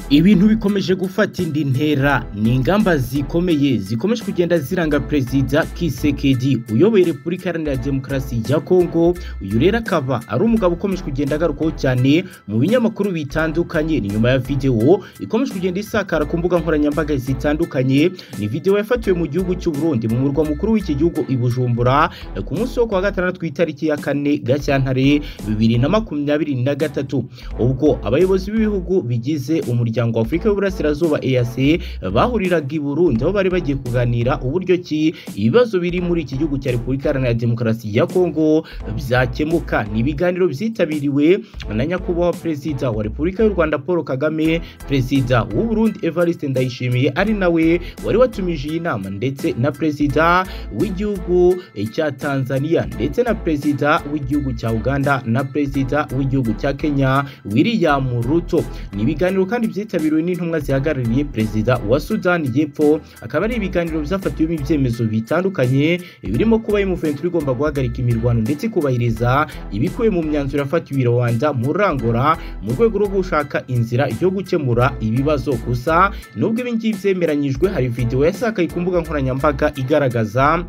ibintu bikomeje gufata indi ntera ni ingamba zikomeye zikomeje kugenda ziranga perezida kisekedi uyoboye repubulika iharanira demokarasi ya kongo uyu rero akaba ari umugabo ukomeje kugenda agarukwaho cyane mu binyamakuru bitandukanye ni nyuma ya videwo ikomeje kugenda isakara ku mbuga nkoranyambaga zitandukanye ni videwo yafatiwe mu gihugu cy'u Burundi mu murwa mukuru w'iki gihugu i Bujumbura ku munsi wo kuwa gatandatu ku itariki ya kane gashyantare bibiri na makumyabiri na gatatu ubwo abayobozi b'ibihugu bigize umuryango wa Afurika y'Uburasirazuba EAC bahuriraga i Burundi aho bari bagiye kuganira uburyo ki ibibazo biri muri iki gihugu cya Repubulika Iharanira Demokarasi ya Kongo byakemuka ni ibiganiro byitabiriwe na nyakubahwa perezida wa Repubulika y'u Rwanda Paul Kagame perezida w'u Burundi Evariste Ndayishimiye ari nawe wari watumije iyi nama ndetse na perezida w'igihugu cya Tanzania ndetse na perezida w'igihugu cya Uganda na perezida w'igihugu cya Kenya William Ruto ni ibiganiro kandi byitabiriwe n'intumwa zihagarariye perezida wa Sudani y'Epfo akaba ari ibiganiro byafatiwemo ibyemezo bitandukanye birimo kuba Muventi igomba guhagarika imirwano ndetse ikubahiriza ibikubiye mu myanzuro yafatiwe Rwanda murangora mu rwego rwo gushaka inzira yo gukemura ibibazo gusa nubwo ibi ngibi byemeranyijwe hari videwo yasakaye ku mbuga nkoranyambaga igaragaza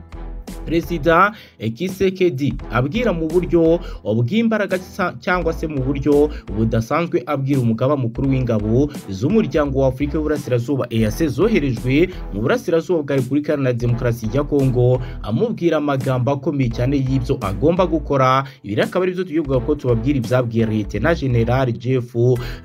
perezida kisekedi abwira mu buryo bw'imbaraga cyangwa se mu buryo budasanzwe abwira umugaba mukuru w'ingabo z'umuryango wa afurika y'uburasirazuba EAC zoherejwe mu burasirazuba bwa repubulika iharanira demokarasi ya kongo amubwira amagambo akomeye cyane y'ibyo agomba gukora ibi rero akaba aribyo tugiye kuvuga ko tubabwira ibyabwiye leta na general jeff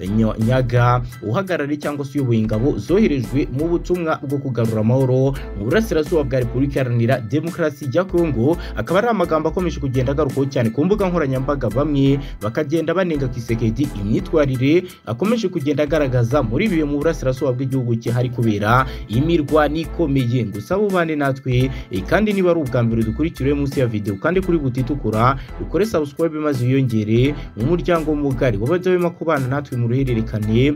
nyaga uhagarariye cyangwa se uyoboye ingabo zoherejwe mu butumwa bwo kugarura amahoro mu burasirazuba bwa repubulika iharanira demokarasi ya Kongo akaba ari amagambo akomeje kugenda agarukaho cyane ku mbuga nkoranyambaga bamwe bakagenda banenga Kisekedi imyitwarire akomeje kugenda agaragaza muri bibe mu burasirazuba bw'igihugu cye hari kubera imirwano ikomeye gusa bubane natwe e, kandi niba ari ubwa mbere dukurikiriwe munsi ya video kandi kuri butitukura ukore subscribe maze uyongere mu muryango mugari wabajya kubana natwe mu ruhererekane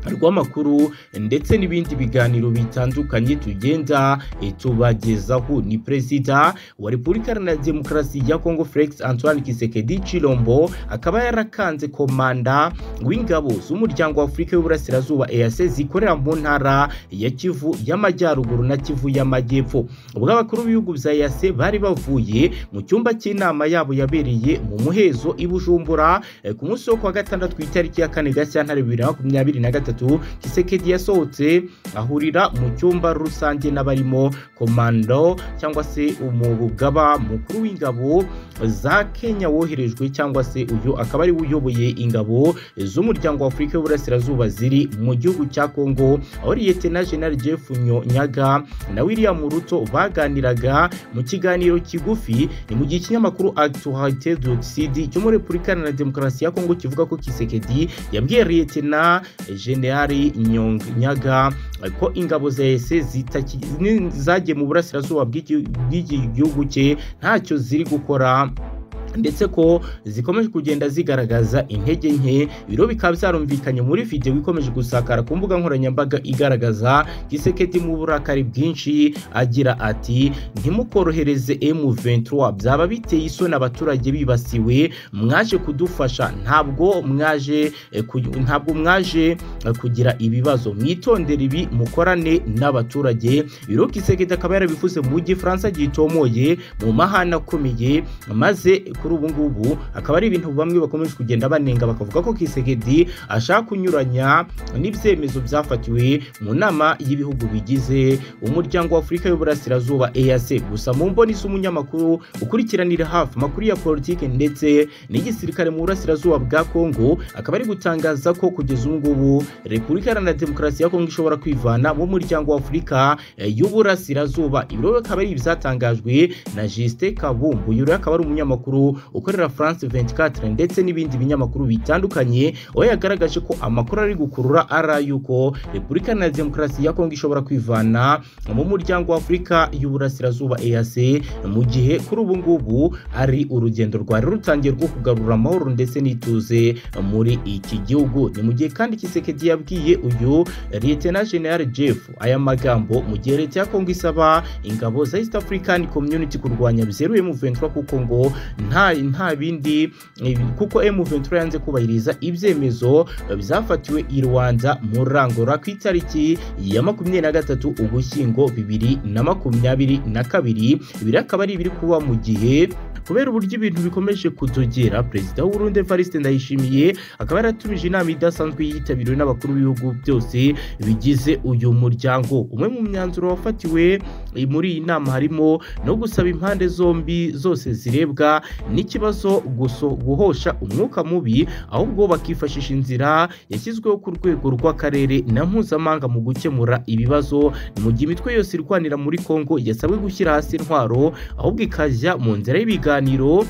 rw'amakuru ndetse n'ibindi biganiro bitandukanye tugenda tubagezaho ni perezida wa repubulika iharanira demokarasi ya kongo felix antoine kisekedi chilombo akaba yarakanze komanda w'ingabo z'umuryango wa afurika y'uburasirazuba eac zikorera mu ntara ya kivu y'amajyaruguru na kivu y'amajyepfo ubwo abakuru b'ibihugu bya eac bari bavuye mu cyumba cy'inama yabo yabereye mu muhezo i bujumbura ku munsi wo kuwa gatandatu ku itariki ya kane gashyantare bibiri na makumyabiri na gatatu gatatu kisekedi yasohotse ahurira mu cyumba rusange n'abarimo komando cyangwa se umugaba mukuru w'ingabo za kenya woherejwe cyangwa se uyu akaba ari uyoboye ingabo z'umuryango wa afurika y'uburasirazuba ziri mu gihugu cya kongo aho liyetena general jeff nyaga na william ruto baganiraga mu kiganiro kigufi ni mu gihe ikinyamakuru actualité d'ocid cyo muri repubulika iharanira demokarasi ya kongo kivuga ko kisekedi yabwiye liyetena generali nyaga ko ingabo za ese zagiye mu burasirazuba bw'iki gihugu cye ntacyo ziri gukora ndetse ko zikomeje kugenda zigaragaza intege nke biro bikaba byarumvikanye muri videwo ikomeje gusakara ku mbuga nkoranyambaga igaragaza gisekedi mu burakari bwinshi agira ati ntimukorohereze M23 byaba biteye isoni abaturage bibasiwe mwaje kudufasha ntabwo mwaje ntabwo mwaje kugira ibibazo mwitondere ibi mukorane n'abaturage biro gisekedi akaba yarabivuze mu gifaransa gitomoye mu mahana akomeye maze kuri ubu ngubu akaba ari ibintu bamwe bakomeje kugenda banenga bakavuga ko Kisekedi ashaka kunyuranya n'ibyemezo byafatiwe mu nama y'ibihugu bigize umuryango wa Afurika y'Uburasirazuba EAC gusa mu mboni z'umunyamakuru ukurikiranira hafi amakuru ya politike ndetse n'igisirikare mu burasirazuba bwa Kongo akaba ari gutangaza ko kugeza ubu ngubu Repubulika Iharanira Demokarasi ya Kongo ishobora kwivana mu muryango wa Afurika y'Uburasirazuba ibiro akaba ari ibyatangajwe na Justin Kabumbu uyu akaba ari umunyamakuru ukorera France 24 ndetse n'ibindi binyamakuru bitandukanye aho yagaragaje ko amakuru ari gukurura ari ay'uko Repubulika Iharanira Demokarasi ya Kongo ishobora kwivana mu muryango wa Afurika y'Uburasirazuba EAC mu gihe kuri ubu ngubu ari urugendo rwari rutangiye rwo kugarura amahoro ndetse n'ituze muri iki gihugu ni mu gihe kandi Kisekedi yabwiye uyu Lieutenant General Jeff aya magambo mu gihe leta ya Kongo isaba ingabo za East African Community kurwanya bizeruye mu 23 kuko ngo nta nta bindi eh, kuko M23 yanze kubahiriza ibyemezo eh, byafatiwe i Rwanda mu rangora ku itariki ya makumyabiri na gatatu Ugushyingo bibiri na makumyabiri na kabiri biri akaba ari ibiri kuba mu gihe kubera uburyo ibintu bikomeje kutugera perezida w'urundi Evariste Ndayishimiye akaba yaratumije inama idasanzwe yitabiriwe n'abakuru b'ibihugu byose bigize uyu muryango umwe mu myanzuro wafatiwe eh, muri iyi nama harimo no gusaba impande zombi zose zirebwa n'ikibazo guso guhosha umwuka mubi ahubwo bakifashisha inzira yashyizweho ku rwego rw'akarere na mpuzamahanga mu gukemura ibibazo mu gihe imitwe yose irwanira muri Kongo yasabwe gushyira hasi intwaro ahubwo ikajya mu nzira y'ibiganiro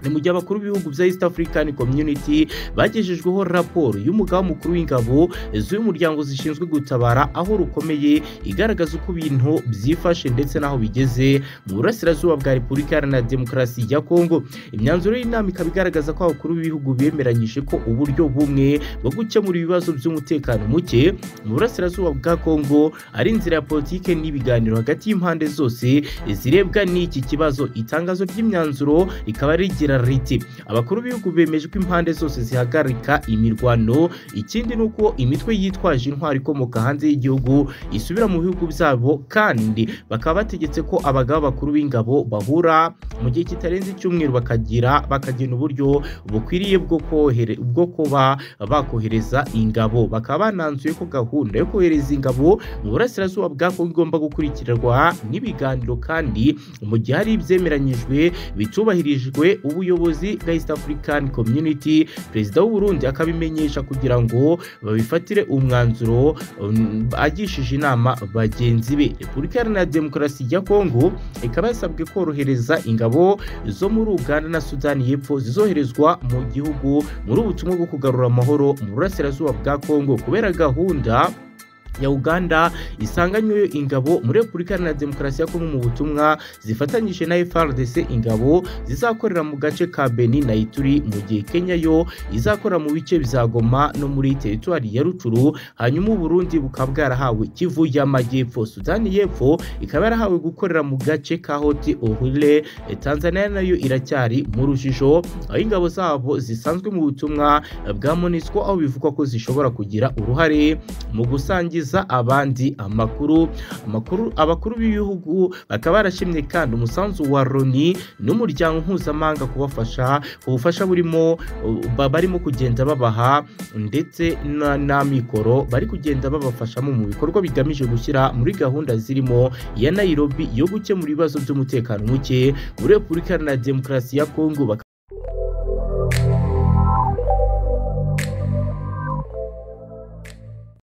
ni mu gihe abakuru b'ibihugu bya East African Community bagejejweho raporo y'umugaba mukuru w'ingabo z'uyu muryango zishinzwe gutabara aho rukomeye igaragaza uko ibintu byifashe ndetse n'aho bigeze mu burasirazuba bwa Repubulika Iharanira Demokarasi ya Kongo imyanzuro y'inama ikaba igaragaza ko abakuru b'ibihugu bemeranyije ko uburyo bumwe bwo gukemura ibibazo by'umutekano muke mu burasirazuba bwa Kongo ari inzira ya politike n'ibiganiro hagati y'impande zose zirebwa n'iki kibazo itangazo ry'imyanzuro rikaba rigira riti abakuru b'ibihugu bemeje ko impande zose zihagarika imirwano ikindi ni uko imitwe yitwaje intwaro ikomoka hanze y'igihugu isubira mu bihugu byabo kandi bakaba bategetse ko abagabo bakuru b'ingabo bahura mu gihe kitarenze icyumweru bakagira bakagena uburyo bukwiriye bwo kohere bwo kuba bakohereza ingabo bakaba bananzuye ko gahunda yo kohereza ingabo mu burasirazuba bwa Kongo igomba gukurikirwa n'ibiganiro kandi mu gihe hari ibyemeranyijwe bitubahirijwe ubuyobozi bwa East African Community perezida w'u Burundi akabimenyesha kugira ngo babifatire umwanzuro um, agishije inama bagenzi be Repubulika Iharanira Demokarasi ya Kongo ikaba yasabwe korohereza ingabo zo muri Uganda na Sudani y'Epfo zizoherezwa mu gihugu muri ubutumwa bwo kugarura amahoro mu burasirazuba bwa Kongo kubera gahunda ya Uganda isanganywe ingabo muri Repubulika Iharanira Demokarasi ya Kongo mu butumwa zifatanyije na FARDC ingabo zizakorera mu gace ka Beni na Ituri mu gihe Kenya yo izakorera mu bice bya Goma no muri teritwari ya Rucuru hanyuma u Burundi bukaba bwarahawe Kivu y'Amajyepfo Sudani y'Epfo ikaba yarahawe gukorera mu gace ka Hoti Orile Tanzania nayo iracyari mu rujijo aho ingabo zabo zisanzwe mu butumwa bwa MONUSCO aho bivugwa ko zishobora kugira uruhare mu gusangiza kugaragariza abandi amakuru amakuru abakuru b'ibihugu bakaba barashimye kandi umusanzu wa Loni n'umuryango mpuzamahanga kubafasha ubufasha burimo barimo kugenda babaha ndetse na, na mikoro bari kugenda babafashamo mu bikorwa bigamije gushyira muri gahunda zirimo ya Nairobi yo gukemura ibibazo by'umutekano muke muri Repubulika Iharanira Demokarasi ya Kongo